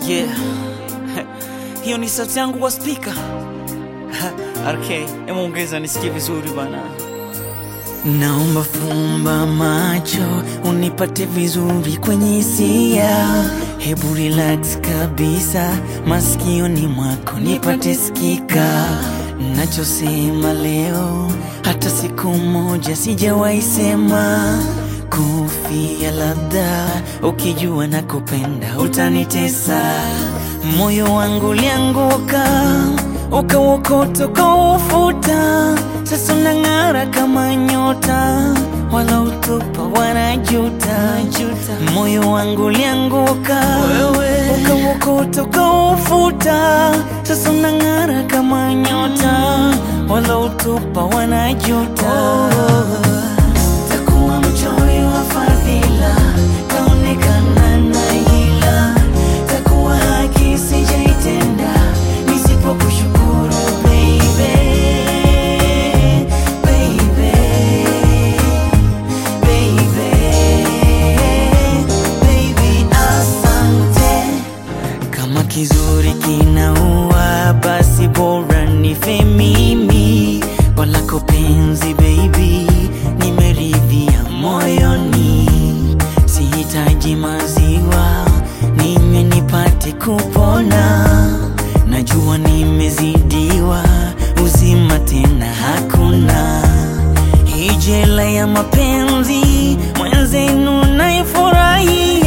Yeah. Hiyo ni sauti yangu kwa spika. RK, hebu ongeza nisikie vizuri bana. Naomba fumba macho unipate vizuri kwenye hisia, hebu relax kabisa, masikioni mwako nipate sikika. Nachosema leo hata siku moja sijawahi sema, kufia labda ukijua na kupenda utanitesa. Moyo wangu lianguka ukauokota ukaufuta, sasa unang'ara kama nyota, wala utupa wanajuta. Moyo wangu lianguka ukauokota ukaufuta, sasa unang'ara kama nyota, wala utupa wanajuta. Takuwa mchoyo wa fadhila, kaonekana na hila, takuwa haki sijaitenda nisipokushukuru baby, baby, baby, baby, asante. Kama kizuri kinaua, basi bora nife mimi kwa lako penzi baby, nimeridhia moyoni, sihitaji maziwa ninywe nipate kupona. Najua nimezidiwa, uzima tena hakuna. Hii jela ya mapenzi mwenzenu naifurahi,